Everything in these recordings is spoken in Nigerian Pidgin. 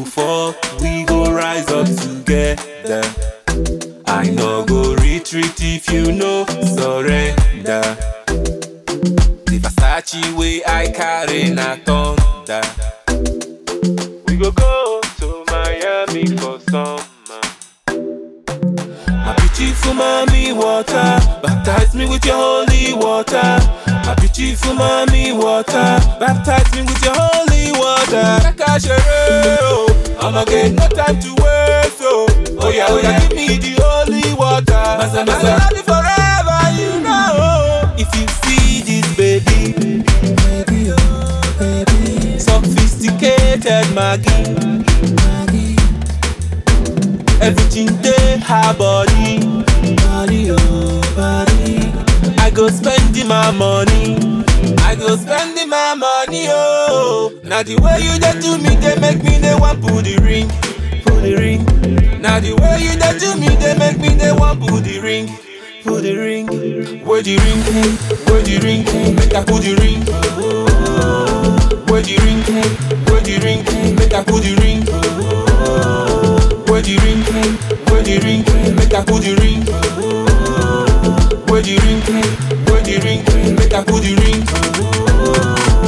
fall, we go rise up together. I no go retreat if you no surrender. The Versace way I carry na thunder. We go go to Miami for summer. My beautiful mommy water, baptize me with your holy water. My beautiful mommy water, baptize me with your holy water. Kaka shere, oh, I'ma get no time to waste, oh. Oh yeah, oh yeah, give me the holy water. Masa, masa. I love you forever, you know. If you see this baby, baby, oh, baby. Sophisticated Maggie, Maggie. Everything dey her body, body oh body. I go spending my money, I go spending my money oh. Now the way you dey do me, they make me they want put the ring, put the ring. Now the way you dey do me, they make me they want put the ring, put the ring. Where the ring, where the ring, make I put the ring. Where the ring, where the ring, make I put the ring. Where the ring, where the ring, make I put the ring. Where the ring, where the ring, make I put the ring.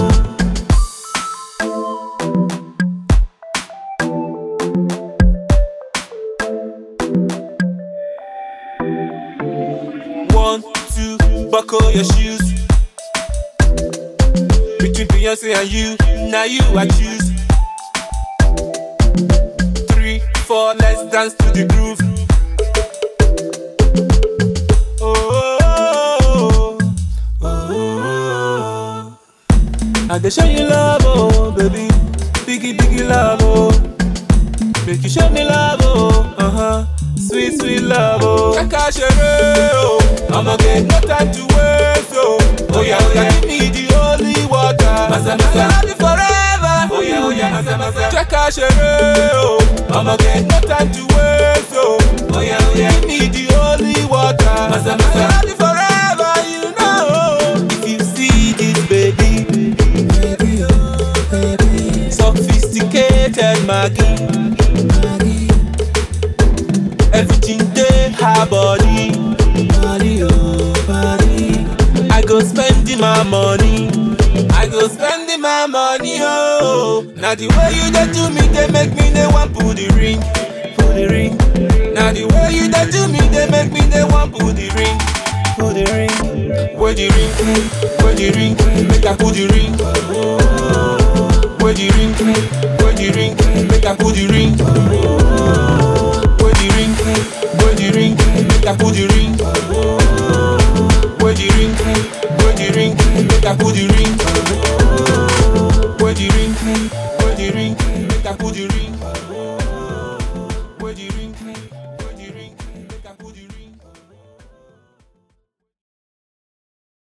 One, two, buckle your shoes. Between Beyonce and you, now you I choose. Three, four, let's dance to the groove. Oh, oh, oh, oh. I dey show you love, oh baby, biggie biggie love, oh. Make you show me love, oh, uh huh, sweet sweet love, oh. Kaka shere, oh, I'ma get no time to waste, oh. Oh yeah, oh yeah, give me the holy water. Masa masa, I love you forever. Oh yeah, oh yeah, masa masa. Kaka shere, oh, I'ma get no time to waste, oh. Oh yeah, oh yeah, give me the holy water. Masa masa, I love you forever, you know. If you see this baby, baby oh baby, sophisticated Maggie. Maggie. Everything dey her body, body oh body. I go spending my money, I go spending my money oh. Now the way you dey do me, they make me they want put the ring, put the ring. Now the way you dey do me, they make me they want put the ring, put the ring. Where the ring, where the ring, make I put the ring. Where the ring,